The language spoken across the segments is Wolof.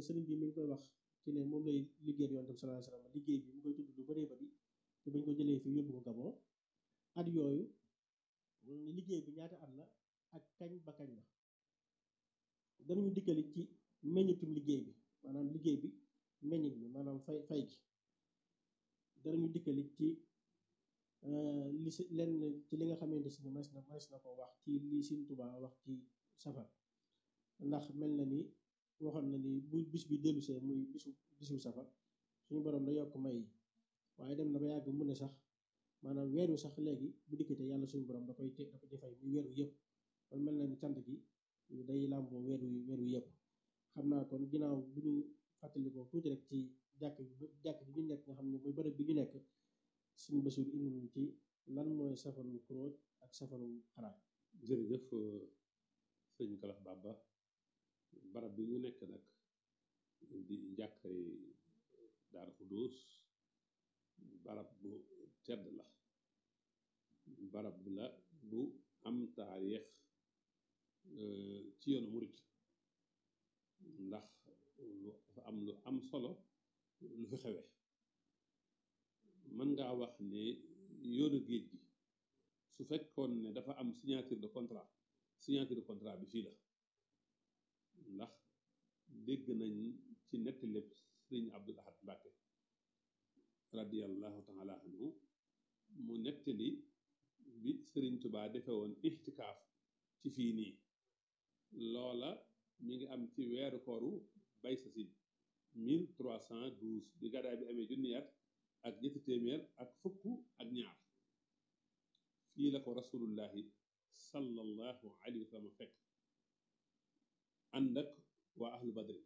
sëriñ bi mi ngi koy wax ci ne moom lay liggéeyal yonent bi sallallahu alayhi wasallam liggéey bi mu koy tudd lu bëree bëri te bañ ko jëlee fi yóbbu ko Gabon at yooyu liggéey bi ñaata at la ak kañ ba kañ la danañu dikkali ci meññitum liggéey bi maanaam liggéey bi meññit bi maanaam fay fay gi danañu dikkali ci li si lenn ci li nga xamante si ne mas na mas na ko wax ci li Sëriñ Tuubaa wax ci safar ndax mel na ni waxoon na ni bu bis bi dellusee muy bisu bisu safar suñu borom da yokk may yi waaye dem na ba yàgg mu ne sax maanaam weeru sax léegi bu dikkatee yàlla suñu borom da koy da ko ci fay muy weeru yëpp kon mel na ni cant gi day làmboo weeru weeru yëpp xam naa kon ginnaaw bu ñu fàttalikoo tuuti rek ci jàkk jàkk bi ñu nekk nga xam ne mooy bërëb bi ñu nekk suñu basiir indi nañu ci lan mooy safarul kuróoj ak safarul xaraaj jërëjëf sëñ Kalax Baba barab bi ñu nekk nag di njàkkay Daaru Xudoos barab bu tedd la barab la bu am taarix ci yoonu murit ndax lu dafa am lu am solo lu fi xewe mën ngaa wax ne yoonu géej gi su fekkoon ne dafa am signature de contrat signature de contrat bi fii la ndax dégg nañ ci nettali sëriñ Abdul Ahad Mbàkke radiyallahu taala anhu mu nettali bi sëriñ Tubaa defe woon ixtikaaf ci fii nii loola mi ngi am ci weeru kooru bay sa sin 1312 bi gàddaay bi amee junni at ak ñetti téeméer ak fukk ak ñaar fii la ko rasulullahi sallallahu alayhi wa sallam fekk ànd ak waa ahlu badri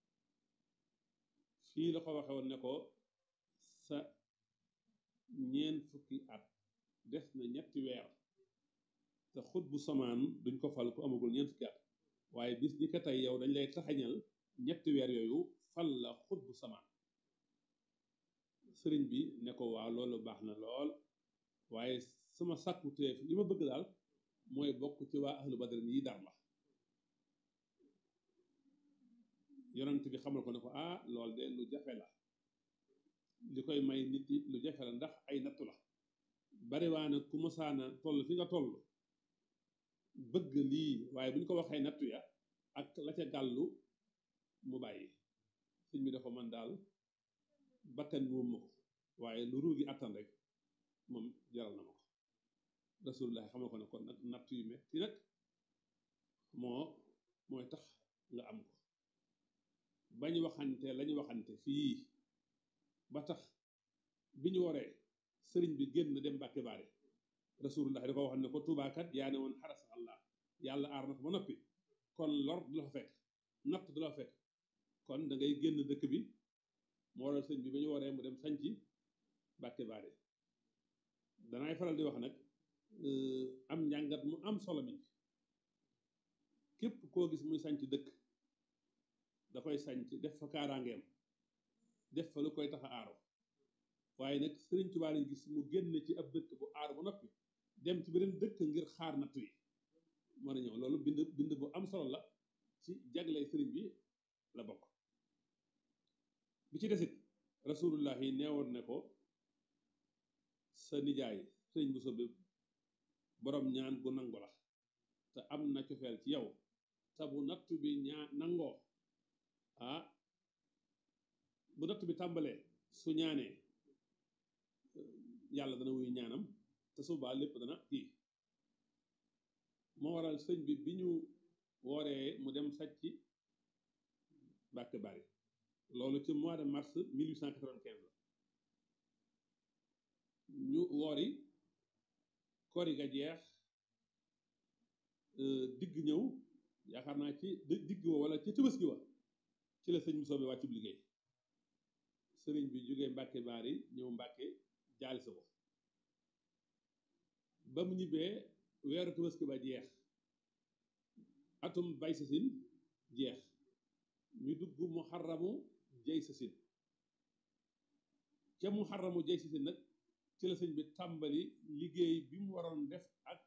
fii la ko waxe woon ne ko sa ñeent fukki at des na ñetti weer te xut bu samaan duñ ko fal ku amagul ñeent fukki at waaye bis ni ko tey yow dañ lay taxañal ñetti weer yooyu fal la xut bu samaan sëriñ bi ne ko waaw loolu baax na lool waaye sama sàkku teef li ma bëgg daal mooy bokk ci waa ahlu badrin yi dar la yonent bi xamal ko ne ko ah lool de lu jafe la li koy may nit yi lu jafe la ndax ay nattu la bariwaana ku mosaana toll fi nga toll bëgg lii waaye bu ñu ko waxee nattu ya ak la ca gàllu mu bàyyi sëñ bi dafa man daal bakkan moom ma ko waaye lu ruugi attan rek moom jaral na ma ko rasulullah xamal ko ne kon nag natt yu metti nag moo mooy tax nga am ko bañ waxante lañu waxante fii ba tax bi ñu waree sëriñ bi génn dem Mbàkke Baare rasulullah da ko waxoon ne ko tubaakat yaa ne woon xaras allah yàlla aar na ko ba noppi kon lor du la fa fekk natt du la fa fekk kon da ngay génn dëkk bi moo waral sëñ bi ba ñu waree mu dem sañci Mbàkke Baare danaay faral di wax nag am njàngat mu am solo mi képp koo gis muy sañc dëkk da koy sañc def fa kaaraangeem def fa lu koy tax a aaro waaye nag sëriñ Tuubaa lañ gis mu génn ci ab dëkk bu aaro ba noppi dem ci beneen dëkk ngir xaar natt yi mën a ñëw loolu bind bind bu am solo la ci jagley sëriñ bi la bokk bi ci desit rasulullah yi neewoon ne ko sa nijaay sëriñ bu sobe borom ñaan gu nangu la te am na cofeel ci yow te bu natt bi ñaa nangoo ah bu natt bi tàmbalee su ñaanee yàlla dana wuyu ñaanam te subaa lépp dana kii moo waral sëñ bi bi ñu wooree mu dem sàcc Mbàkke Bari loolu ci mois de mars 1895 la ñu woori kori ga jeex digg ñëw yaakaar naa ci digg wa wala ci Tabaski wa ci la sëñ Musaa bi wàccub liggéey sëriñ bi jógee Mbàkke Bari ñëw Mbàkke jaali sa ko ba mu ñibbee weeru Tabaski ba jeex atum bay sa sin jeex ñu dugg mu xaramu jay sa sin ca mu xaramu jay sa sin nag ci la sëñ bi tàmbali liggéey bi mu waroon def ak